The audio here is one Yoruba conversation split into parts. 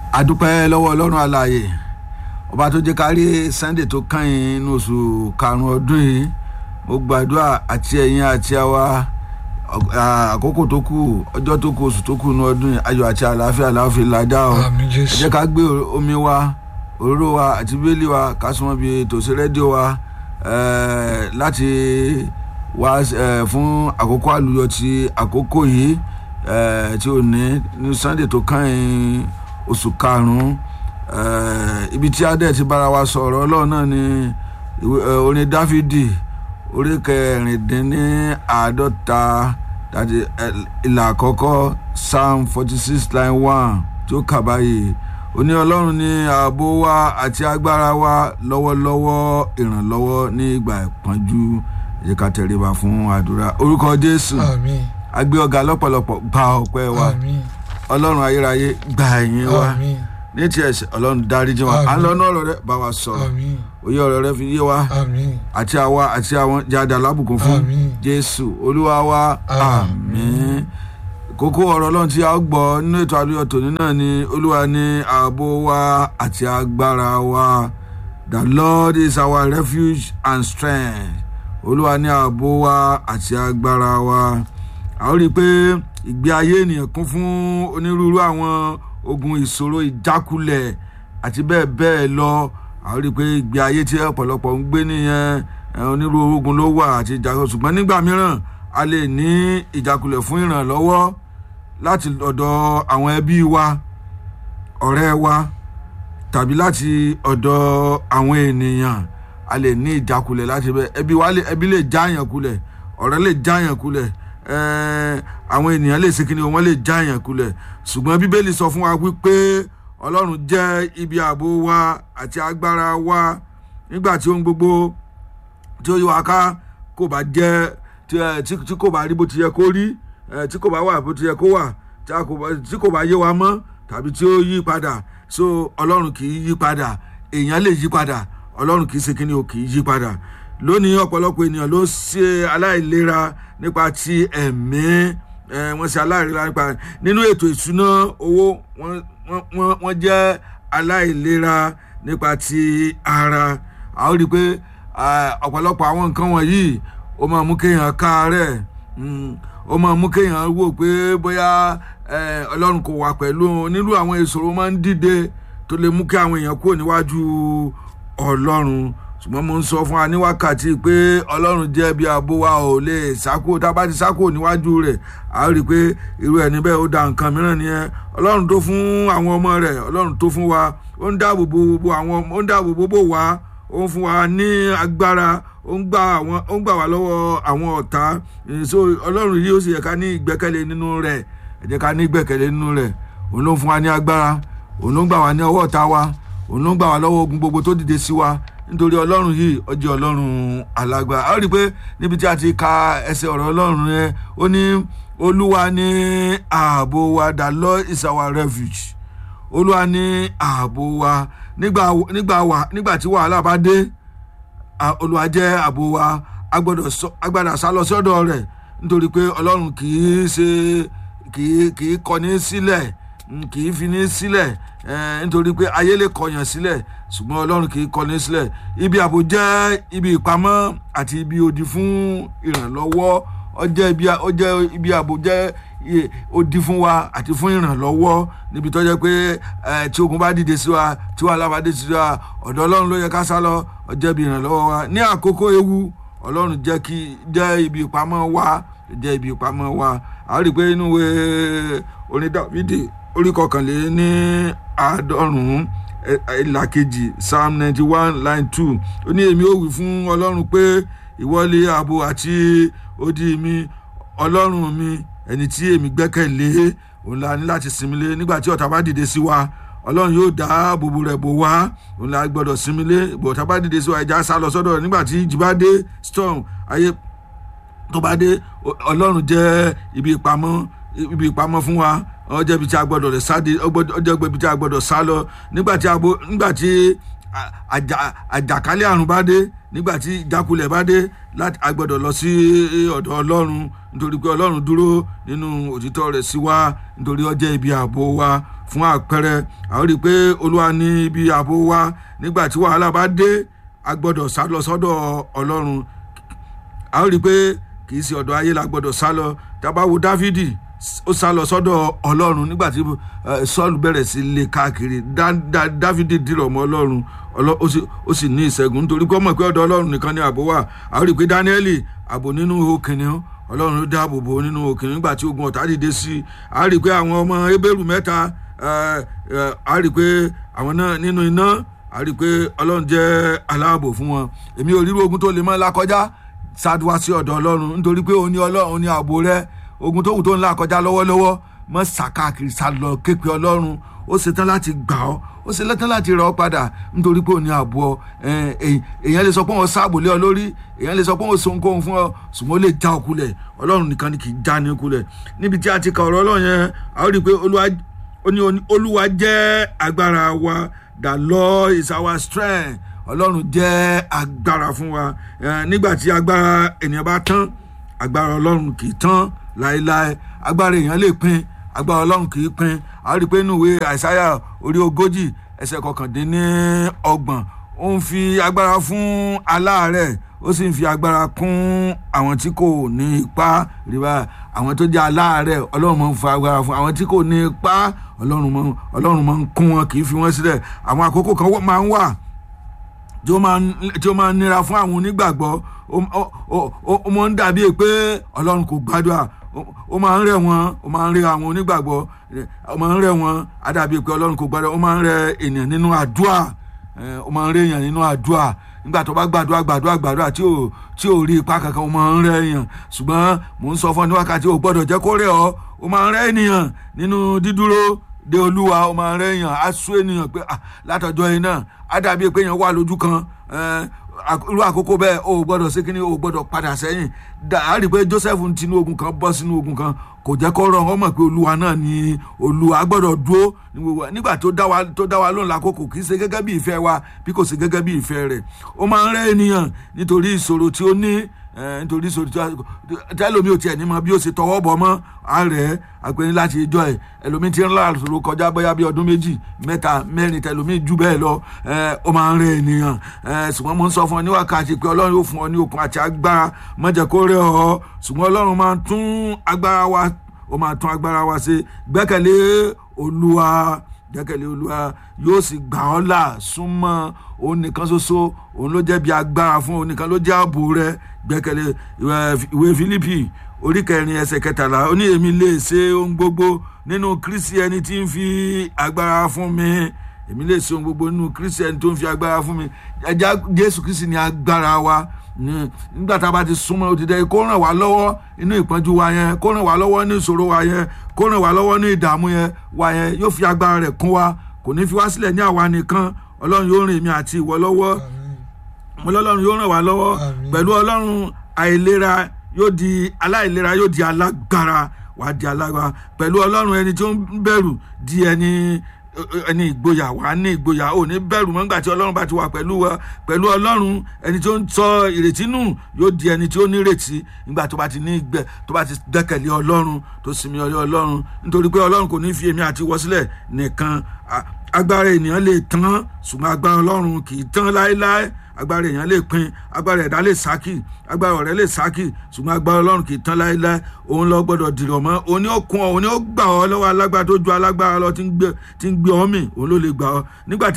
adúpẹ́ lọ́wọ́ ọlọ́run alààyè ọba tó jẹ́ ká rí sunday tó kàn-ín nínú oṣù karùn-ún ọdún yìí mo gbàdúrà àti ẹ̀yin àti àwa àkókò tó kù ọjọ́ tó kù oṣù tó kù nínú ọdún yìí ayọ̀ àti àlàáfíà láàfin ládàá o àmì ẹ jésù jẹ́ ká gbé omi wa òróró wa àti bíélì wa ká súnmọ́ bíi tòsí rédíò wa eh, láti wá eh, fún àkókò àlùyọ ti àkókò yìí eh, tí ò ní ní sunday tó kàn-ín oṣù karùn-ún eh, ibi tí adé ti bára wa sọ̀rọ̀ ọlọ́run náà ni ìwé- eh, orin dáfídì orí kẹrìndínláàádọ́ta àti ìlà àkọ́kọ́ psalm forty six line one tí ó kà báyìí ó ní ọlọ́run ní ààbò wa àti agbára wa lọ́wọ́lọ́wọ́ ìrànlọ́wọ́ ní ìgbà ìpọ́njú ẹ jẹ́ ká tẹríba fún àdúrà orúkọ jésù àmì agbé ọ̀gá lọ́pọ̀lọpọ̀ gba ọpẹ́ wa àmì ọlọ́run ayérayé gba ẹ̀yìn wa àmì ní ti ẹ̀sẹ̀ ọlọ́run dáríjì wa à ń lọ ní ọ̀rọ̀ rẹ bá wa sọ̀rọ̀ àmì òye ọ̀rọ̀ rẹ fi yé wa àmì àti àwa àti àwọn jáde alábùkún fún Àmín. jésù olúwa wa àmín kókó ọ̀rọ̀ ọlọ́run tí a ó gbọ́ nínú ètò àlùyọ tòní náà ni olúwa ní ààbò wa àti agbára wa the lord is our refuge and strength olúwa ní ààbò wa àti agbára wa a ó rí i pé ìgbé ayé ènìyàn kún fún onírúurú àwọn ogun ìṣòro ìjákulẹ̀ àti bẹ́ẹ̀ bẹ́ẹ̀ lọ a ó rí i pé ìgbé ayé tí ọ̀pọ̀lọpọ̀ ń gbé nìyẹn ẹ, onírúurú ogun ló wà àti ìjákulẹ̀ ṣùgbọ́n nígbà mìíràn a lè ní ìjákulẹ̀ fún ìrànlọ́wọ́ láti ọ̀dọ̀ àwọn ẹbí wa ọ̀rẹ́ wa tàbí láti ọ̀dọ̀ àwọn ènìyàn a lè ní ìjákulẹ̀ láti bẹ́ẹ̀ ẹbí wa lè ẹbí lè jáàyàn kulẹ̀ ọ̀rẹ́ lè jáàyàn kulẹ̀ ẹ̀ẹ́, àwọn ènìyàn lè ṣe kíni wọ́n lè jáàyàn kulẹ̀ ṣùgbọ́n bíbélì sọ fún wa wípé ọlọ́run jẹ́ ibi ààbò wa àti agbára wa nígbà tí ohun gbogbo tí ó yí wa ká kò bá jẹ́ tí ẹ, tí tí kò bá rí bó ti yẹ kó rí ẹ, tí kò bá wà bó ti yẹ kó wà tí a kò bá- tí kò bá yé wa mọ́ tàbí tí ó yí padà so ọlọ́run kì í yí padà èèyàn lè yí padà ọlọ́run kì í ṣe kíni o kì í yí padà lónìí ọ̀pọ̀lọpọ̀ ènìyàn ló ṣe aláìlera nípa ti ẹ̀mí ẹ, wọ́n ṣe aláìlera nípa nínú ètò ìṣúná owó wọ́n wọ́n- wọ́n wọ́n jẹ́ aláìlera nípa ti ara a ó rí i pé ah, ọ̀pọ̀lọpọ̀ àwọn nǹkan wọ̀nyí ó máa mú kéèyàn káàárẹ̀ mm, ó máa mú kéèyàn wò pé bóyá eh, ọlọ́run kò wà pẹ̀lú òun. onírú àwọn ìṣòro máa ń dìde tó lè mú kí àwọn èèyàn kúrò níwájú ọlọ́run ṣùgbọ́n mo ń sọ fún wa ní wákàtí pé ọlọ́run jẹ́ bí abo wa ò lè sákò tá a bá ti sákò níwájú rẹ̀ a ó rí i pé irú ẹni bẹ́ẹ̀ ó da nǹkan mìíràn nìyẹn ọlọ́run tó fún àwọn ọmọ rẹ̀ ọlọ́run tó fún wa ó ń dáàbò bo bo àwọn ọmọ- ó ń dáàbò bo bò wá ó ń fún wa ní agbára ó ń gbà àwọn ó ń gbà wá lọ́wọ́ àwọn ọ̀tá Eh, so ọlọ́run yìí ó sì yẹ ká ní ìgbẹ́kẹ̀lé nínú rẹ̀ ẹ jẹ́ ká ní ìgbẹ́kẹ̀lé nínú rẹ̀ òun ló ń fún wa ní agbára òun ló ń gbà wá ní ọwọ́ ọ̀tá wa òun ló ń gbà wá lọ́wọ́ ogun gbogbo tó dìde sí wa nítorí ọlọ́run yìí ó jẹ́ ọlọ́run alágbára a ó rí i pé níbi tí a ti ka ẹsẹ̀ ọ̀rọ̀ ọlọ́run yẹn ó ní olúwa ní ààbò wa the lord is our refuge olúwa ní ààbò wa nígbà nígbà wà nígbà tí wàhálà bá dé a- olúwa jẹ́ ààbò wa a gbọ́dọ̀ sọ- a gbọ́dọ̀ sá lọ sọ́dọ̀ rẹ̀ nítorí pé ọlọ́run kì í ṣe kì í kì í kọni sílẹ̀ mm, kì í fini sílẹ̀ eh, nítorí pé ayé lè kọyàn sílẹ̀ ṣùgbọ́n ọlọ́run kì í kọni sílẹ̀ ibi ààbò jẹ́ ibi ìpamọ́ àti ibi odi fún ìrànlọ́wọ́ ó jẹ́ ibi ó jẹ́ ibi ààbò jẹ́ i- odi fún wa àti fún ìrànlọ́wọ́ níbi tó jẹ́ pé eh, tí ogun bá dìde sí wa tí wàhálà bá dé sí wa ọ̀dọ̀ ọlọ́run ló yẹ ká sá lọ ó jẹ́ ibi ìrànlọ́wọ́ wa ní àkókò ewu ọlọ́run jẹ́ kí jẹ́ ibi ìpamọ́ wa jẹ́ ibi ìpamọ́ wa a rí i pé inú ìwé orin dávidi orí kọkànlé ní àádọ́rùn-ún ẹ- ìlà kejì psalm ninety one line two ó ní èmi ò wí fún ọlọ́run pé ìwọlé ààbò àti odi mi ọlọ́run mi ẹni tí èmi gbẹ́kẹ̀lé òun la ní láti sinmi lé nígbà tí ọ̀tá bá dìde sí wa ọlọ́run yóò dá bòbò rẹ̀ bò wá òun la gbọ́dọ̀ sinmi lé bọ̀tá bá dìde sí wa ẹja sá lọ sọ́dọ̀ rẹ̀ nígbà tí ìjì bá dé storm ayé tó bá dé ọ- ọlọ́run jẹ́ ibi ìpamọ́ ibi ìpamọ́ fún wa ọjọ́ ibi tí a gbọ́dọ̀ rẹ̀ sáde ọjọ́ ibi tí a gbọ́dọ̀ sá lọ nígbà tí abo nígbà tí a- àjà- àjàkálẹ̀ àrùn bá dé nígbà tí ìjákulẹ̀ bá dé láti a gbọ́dọ̀ lọ sí ọ̀dọ̀ ọlọ́run nítorí pé ọlọ́run dúró nínú òtítọ́ rẹ̀ sí wa nítorí ó jẹ́ ibi ààbò wa fún àpẹẹrẹ àwọn rí i pé olúwa ní ibi ààbò wa nígbà tí wàhálà bá dé a gbọ́dọ̀ sá lọ sọ́dọ̀ ọlọ́run a rí i pé kì í ṣe ọ̀dọ̀ ayé la gbọ́dọ̀ sá lọ tábà wo dávidi ó sá lọ sọ́dọ̀ ọlọ́run nígbà tí sọ́ọ̀lù bẹ̀rẹ̀ sí lé káàkiri dávidi dìrọ̀ mọ́ ọlọ́run ó sì ní ìṣẹ́gun nítorí kó mọ̀ pé ọ̀dọ̀ ọlọ́run nìkan ni ààbò wà a rí i pé dáníẹ́lì ààbò nínú òkìnnìún ọlọ́run ló dáàbò bò nínú òkìnnìún nígbà tí ogun ọ̀tá dìde sí i a rí i pé àwọn ọmọ ebéèrú mẹ́ta a rí i pé àwọn náà nínú iná a rí i pé ọlọ́run jẹ́ aláàbò fún wọn èmi ò ríro ogun tó lè mọ́ lákọjá ṣáàdùwá sí ọ̀dọ̀ ọlọ́run nítorí pé òun ni ọlọ́run òun ni ààbò rẹ ogun tó wù tó ń là kọjá lọ́wọ́lọ́wọ́ mọ́ sàkáàkiri sálọ képe ọlọ́run ó ṣetán láti gbà ọ́ ó ṣetán láti rà ọ́ padà nítorí pé òun ni ààbò ọ èèyàn lè sọ pé òun sáàbò lé ọ lórí èèyàn lè sọ pé òun so nǹkan fún ọ ṣùgbọ́n ó lè já ọ kulẹ̀ ọlọ́run nìkan ni kì í já ní kulẹ̀ níbi tí a ti ka ọ̀rọ̀ ọlọ́run yẹn a ó rí i pé olúwa jẹ́ agbára wa the Lord is our strength ọlọ́run jẹ́ agbára fún wa nígbà tí agbára ènìyàn bá tán agbára ọlọ́run kì í tán láéláé agbára èèyàn lè pin agbára ọlọ́run kì í pin a rí i pé inú ìwé àìsáyà orí ogójì ẹsẹ̀ kọkàndínlọ́gbọ̀n ó ń fi agbára fún aláàárẹ̀ ó sì ń fi agbára kún àwọn tí kò ní ipá ríra àwọn tó jẹ́ aláàárẹ̀ ọlọ́run máa ń fa agbára fún àwọn tí kò ní ipá ọlọ́run máa ń kún wọn kì í fi wọ́n sílẹ̀ àwọn àkókò kan máa ń wà tí ó máa ń nira fún àwọn onígbàgbọ́ ó máa ń dàbí pé ọlọ́run kò gbàdúrà ó máa ń rẹ̀ wọ́n ó máa ń rẹ̀ àwọn onígbàgbọ́ ó máa ń rẹ̀ wọ́n á dàbí pé ọlọ́run kò gbàdúrà ó máa ń rẹ̀ ènìyàn nínú àdúrà ó máa ń rẹ̀ èèyàn nínú àdúrà nígbà tó bá gbàdúrà gbàdúrà gbàdúrà tí ò tí ò rí ipa kankan ó máa ń rẹ̀ èèyàn ṣùgbọ́n mò ń sọ fún ọ ní wákàtí ò gbọ́dọ̀ jẹ́ kó rẹ̀ ọ́ ó máa ń rẹ̀ ènìyàn nínú dídúró de olúwa ó máa ń rẹ̀ èèyàn á sú ènìyàn pé látọjọ́ yìí náà á dàbí pé èèyàn wà lójú kan irú àkókò bẹ́ẹ̀ o ò gbọ́dọ̀ ṣe kínní o ò gbọ́dọ̀ padà sẹ́yìn a rí i pé Joseph ń tinú ogun kan bọ́ sínú ogun kan kò jẹ́ kó rọrùn ọmọ pé olúwa náà ni olúwa gbọ́dọ̀ dúró nígbà tó dá wa tó dá wa lóhùn lákòókò kì í ṣe gẹ́gẹ́ bí ìfẹ́ wa bí kò ṣe gẹ́gẹ́ bí ìfẹ́ rẹ̀ ó máa ń rẹ́ ènìyàn nítorí ìṣòro tí ó ní nítorí ìṣòro tí ẹlòmíì ò tiẹ̀ ní mọ bí ó ṣe tọwọ́ bọ̀ mọ́ àárẹ̀ àpẹẹrẹ láti ìjọ ẹ̀ ẹlòmíì ti ń lá àṣòro kọjá bóyá bí ọdún méjì mẹ́ta mẹ́rin tẹlòmíì jù bẹ́ẹ̀ lọ ó máa ń rẹ̀ ènìyàn ṣùgbọ́n mo ń sọ fún ọ ní wákàtí pé ọlọ́run yóò fún ọ ní okun àti agbára má jẹ́ kó rẹ̀ ọ́ ṣùgbọ́n ọlọ́run máa tún agbára wa ó máa tún agbára wa ṣe gbẹ́kẹ̀lé olúwa gbẹ́kẹ̀lé olúwa yóò sì gbà ọ́ là súnmọ́ òun nìkan ṣoṣo òun ló jẹ́ bí agbára fún òun nìkan ló jẹ́ ààbò rẹ gbẹ́kẹ̀lé ìwé Fílípì orí kẹrin ẹsẹ̀ kẹtàlá ó ní èmi lè ṣe ohun gbogbo nínú Kristi ẹni tí ń fi agbára fún mi èmi lè ṣe ohun gbogbo nínú Kristi ẹni tó ń fi agbára fún mi ẹja Jésù Kristi ni agbára wa nígbà tá a bá ti súnmọ́ òtítẹ́ kó ràn wá lọ́wọ́ inú ìpọ́njú wa yẹn kó ràn wá lọ́wọ́ ní ìṣòro wa yẹn kó ràn wá lọ́wọ́ ní ìdààmú yẹn wa yẹn yóò fi agbára rẹ̀ kún wa kò ní fi wá sílẹ̀ ní àwa nìkan ọlọ́run yóò rìn mí àti ìwọ lọ́wọ́ mo lọ́lọ́run yóò ràn wá lọ́wọ́ pẹ̀lú ọlọ́run àìlera yóò di aláìlera yóò di alágbára wà á di alágbára pẹ̀lú ọlọ́run ẹni tó ń bẹ̀rù di ẹni ẹni ìgboyà wà á ní ìgboyà ò ní bẹ̀rù mọ́ nígbà tí ọlọ́run bá ti wà pẹ̀lú wa pẹ̀lú ọlọ́run ẹni tó ń sọ ìrètí nù yóò di ẹni tí ó nírètí nígbà tó bá ti ní ìgbẹ́ tó bá ti dẹ́kẹ̀lé ọlọ́run tó sinmi ọlẹ́ ọlọ́run nítorí pé ọlọ́run kò ní fi èmi àti wọ sílẹ̀ nìkan agbára ènìyàn lè tán ṣùgbọ́n agbára ọlọ́run kì í tán láéláé agbára èèyàn lè pin agbára ẹ̀dá lè sákì agbára ọ̀rẹ́ lè sákì ṣùgbọ́n agbára ọlọ́run kì í tán láéláé òun lọ gbọ́dọ̀ dìrọ̀ mọ́ òun ni ó kún ọ òun ni ó gbà ọ lọ́wọ́ alágbára tó ju alágbára lọ tí ń gbé ọ mì òun ló lè gbà ọ nígbà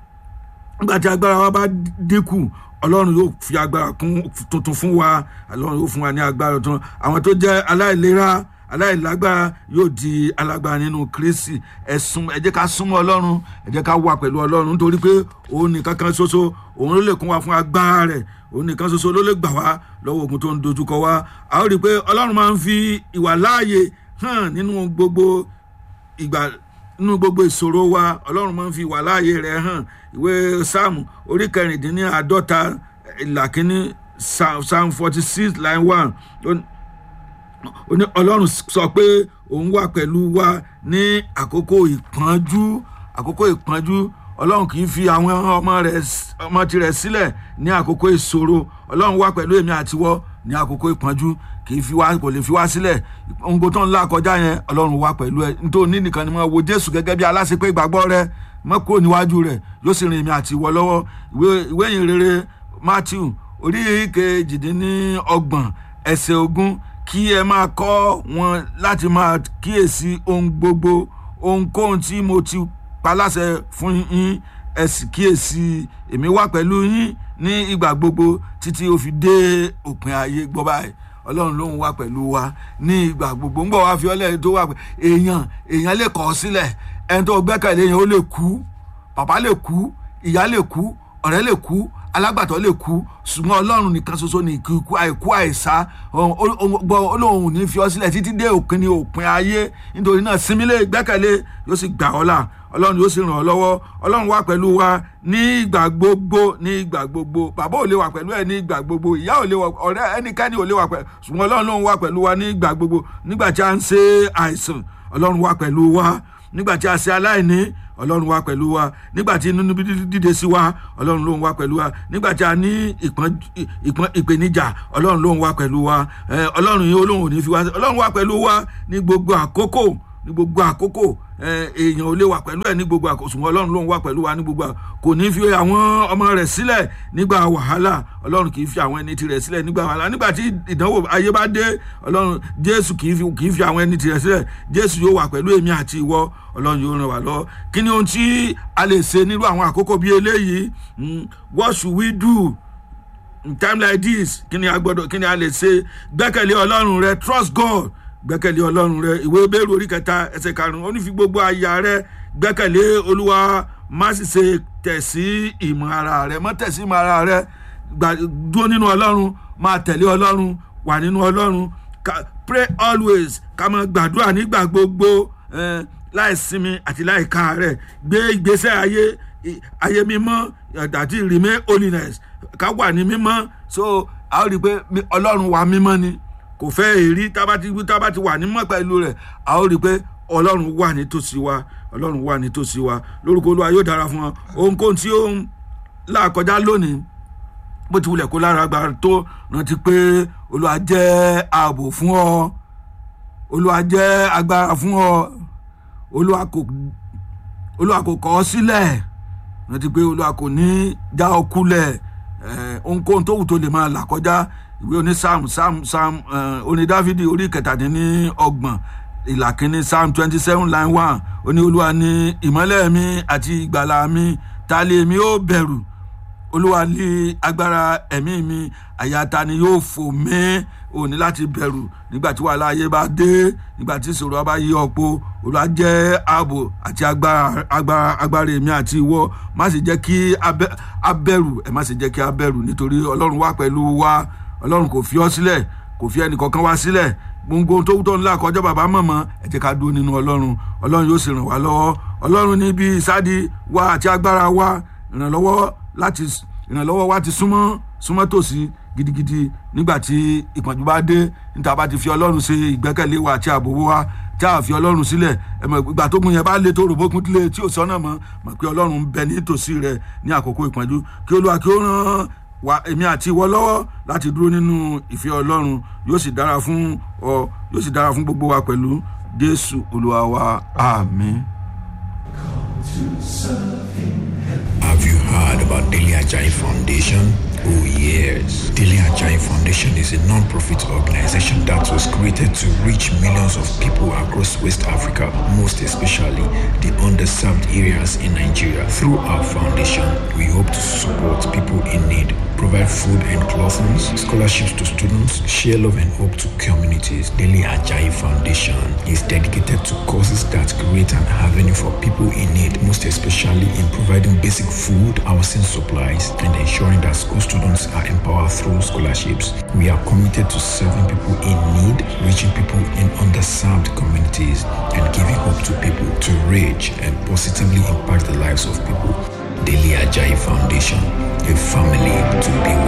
tí agbára wa bá dínkù ọlọ́run yóò fi agbára tuntun fún wa ọlọ́run yóò fún wa ní agbára tuntun àwọn tó jẹ́ aláìlera aláìlágbára yóò di alágbára nínú kristi ẹ̀sùn ẹ jẹ́ ká súnmọ́ ọlọ́run ẹ jẹ́ ká wà pẹ̀lú ọlọ́run nítorí pé òun nìkan kan ṣoṣo òun ló lè kún wa fún agbára rẹ̀ òun nìkan ṣoṣo ló lè gbà wá lọ́wọ́ ogun tó ń dojúkọ wa a ó rí i pé ọlọ́run máa ń fi ìwà láàyè hàn nínú gbogbo ìgbà nínú gbogbo ìṣòro wa ọlọ́run máa ń fi ìwà láàyè rẹ̀ hàn ìwé sáàmù orí kẹrìndínláàádọ́ta ìlà kínní psalm forty six line one ọlọ́run sọ pé òun wà pẹ̀lú wa ní àkókò ìpọ́njú àkókò ìpọ́njú ọlọ́run kì í fi àwọn ọmọ rẹ̀ ọmọ tirẹ̀ sílẹ̀ ní àkókò ìṣòro ọlọ́run wá pẹ̀lú èmi àtiwọ́ ní àkókò ìpọ́njú kì í fi wá kò lè fi wá sílẹ̀ ohun tó ń là kọjá yẹn ọlọ́run wá pẹ̀lú ẹ nítorí nìkan ni mo wo jésù gẹ́gẹ́ bí aláṣepé ìgbàgbọ́ rẹ mọ́ kúrò níwájú rẹ̀ yóò sì rìn èmi àti ìwọ lọ́wọ́ ìwé ìyìn rere matthew orí kejìdínlọ́gbọ̀n ẹsẹ̀ ogún kí ẹ máa kọ́ wọn láti máa kíyèsí ohun gbogbo ohunkóhun tí mo ti paláṣẹ fún yín ẹ sì kíyèsí èmi wà pẹ̀lú yín ní ìgbà gbogbo títí ó fi dé òpin ayé gbọ́ báyìí ọlọ́run ló ń wá pẹ̀lú wa ní ìgbà gbogbo ń bọ̀ wá fi ọlẹ́yìn tó wà pẹ̀ èèyàn èèyàn lè kọ̀ ọ́ sílẹ̀ ẹni tó gbẹ́kẹ̀lé yẹn ó lè kú bàbá lè kú ìyá lè kú ọ̀rẹ́ lè kú alágbàtọ́ lè kú ṣùgbọ́n ọlọ́run nìkan ṣoṣo ní ikú àìkú àìsá olóhùn ní fi ọ sílẹ̀ títí dé òpin ní òpin ayé nítorí náà sinmílẹ̀ gbẹ́kẹ̀lé yóò sì gbà ọ́ là ọlọ́run yóò sì ràn ọ́ lọ́wọ́ ọlọ́run wà pẹ̀lú wa ní ìgbà gbogbo ní ìgbà gbogbo bàbá ò lè wà pẹ̀lú ẹ ní ìgbà gbogbo ìyá ò lè wà ọ̀rẹ́ ẹnikẹ́ni ò lè wà pẹ̀lú ṣùgbọ́n ọlọ́run ló ń wà pẹ̀lú wa ní ìgbà gbogbo nígbà tí a ń ṣe àìsàn ọlọ́run wà pẹ̀lú wa nígbà tí a ṣe aláìní ọlọ́run wà pẹ̀lú wa nígbà tí inú níbi dídé sí wa ọlọ́run ló ń wà pẹ̀lú wa nígbà tí a ní ìpèníjà ọlọ́run ló ń wà pẹ̀lú wa ọlọ́run yìí olóhùn ò ní fi wá ọlọ́run wà pẹ̀lú wa ní gbogbo àkókò ní gbogbo àkókò èèyàn ò lè wà pẹ̀lú ẹ̀ ní gbogbo àkókò ṣùgbọ́n ọlọ́run ló ń wà pẹ̀lú wa ní gbogbo àkókò kò ní fi àwọn ọmọ rẹ̀ sílẹ̀ nígbà wàhálà ọlọ́run kì í fi àwọn ẹni tirẹ̀ sílẹ̀ nígbà wàhálà nígbà tí ìdánwò ayé bá dé ọlọ́run jésù kì í fi kì í fi àwọn ẹni tirẹ̀ sílẹ̀ jésù yóò wà pẹ̀lú èmi àti ìwọ ọlọ́run yóò ràn wá lọ kí ni ohun tí a lè ṣe nírú àwọn àkókò bíi eléyìí what should we do in time like this kí ni a gbọ́dọ̀ kí ni a lè ṣe gbẹ́kẹ̀lé ọlọ́run rẹ trust God gbẹ́kẹ̀lé ọlọ́run rẹ ìwé bẹ́ẹ̀rù orí kẹta ẹsẹ̀ karùn-ún ó ní fi gbogbo àyà rẹ gbẹ́kẹ̀lé olúwa má sì ṣe tẹ̀ sí ìmọ̀ ara rẹ má tẹ̀ sí ìmọ̀ ara rẹ dúró nínú ọlọ́run máa tẹ̀lé ọlọ́run wà nínú ọlọ́run pray always ká máa gbàdúrà nígbà gbogbo láì sinmi àti láì ká rẹ gbé ìgbésẹ̀ ayé ayé mímọ́ àti remain holiness ká wà ní mímọ́ so a ó rí i pé ọlọ́run wà mímọ́ ni kò fẹ́ èrí tábàtì tábàtì wà nímọ̀ pẹ̀lú rẹ̀ a ó rí i pé ọlọ́run wà nítòsí wa ọlọ́run wà nítòsí wa lórúkọ olúwa yóò dára fún wa ohunkóhun tí ó ń là kọjá lónìí bó ti wulẹ̀ kó lára gba tó rántí pé olúwa jẹ́ ààbò fún ọ olúwa jẹ́ agbára fún ọ olúwa kò olúwa kò kọ̀ ọ́ sílẹ̀ rántí pé olúwa kò ní já ọ kulẹ̀ ohunkóhun tó wù tó lè máa là kọjá ìwé oní psalm psalm psalm oní dávidi orí kẹtàdínní ọgbọ̀n ìlà kínní psalm twenty seven line one oní olúwa ní ìmọ́lẹ̀ mi àti ìgbàlà mi ta lè mi ó bẹ̀rù olúwa ní agbára ẹ̀mí mi àyà ta ni yóò fò mí ò ní láti bẹ̀rù nígbà tí wàhálà ayé bá dé nígbà tí ìṣòro bá yí ọ̀pọ̀ olúwa jẹ́ ààbò àti agbára agbára agbára èmi àti ìwọ má sì jẹ́ kí abẹ́rù ẹ̀ má sì jẹ́ kí abẹ́rù nítorí ọlọ́run wà pẹ̀lú wa ọlọ́run kò fi ọ́ sílẹ̀ kò fi ẹnì kankan wá sílẹ̀ gbogbo tó tó ńlá kọjá bàbá mọ̀mọ́ ẹ jẹ́ ká dúró nínú ọlọ́run ọlọ́run yóò sì ràn wá lọ́wọ́ ọlọ́run níbi ìsádi wa àti agbára wa ìrànlọ́wọ́ láti ìrànlọ́wọ́ wa ti súnmọ́ súnmọ́ tòsí gidigidi nígbà tí ìpọ́njú bá dé níta bá ti fi ọlọ́run ṣe ìgbẹ́kẹ̀lé wa àti ààbò wa tí a fi ọlọ́run sílẹ̀ ẹ̀mọ̀ ìgbà tó gun yẹn bá lé tó rògbòkun tilé tí ò sọ́nà mọ́ mọ̀ pé ọlọ́run ń bẹ ní tòsí rẹ ní àkókò ìpọ́njú kí olúwa kí ó ràn wa èmi àti ìwọ lọ́wọ́ láti dúró nínú ìfẹ́ ọlọ́run yóò sì dára fún ọ yóò sì dára fún gbogbo wa pẹ̀lú jésù olúwa wa àmín. Have you heard about Daily Ajay Foundation? Oh yes. Daily Ajay Foundation is a non-profit organization that was created to reach millions of people across West Africa, most especially the underserved areas in Nigeria. Through our foundation, we hope to support people in need, provide food and clothing, scholarships to students, share love and hope to communities. Daily Ajay Foundation is dedicated to causes that create an avenue for people in need, most especially in providing basic food, housing supplies, and ensuring that school students are empowered through scholarships. We are committed to serving people in need, reaching people in underserved communities, and giving hope to people to reach and positively impact the lives of people. Daily Ajay Foundation, a family to be with.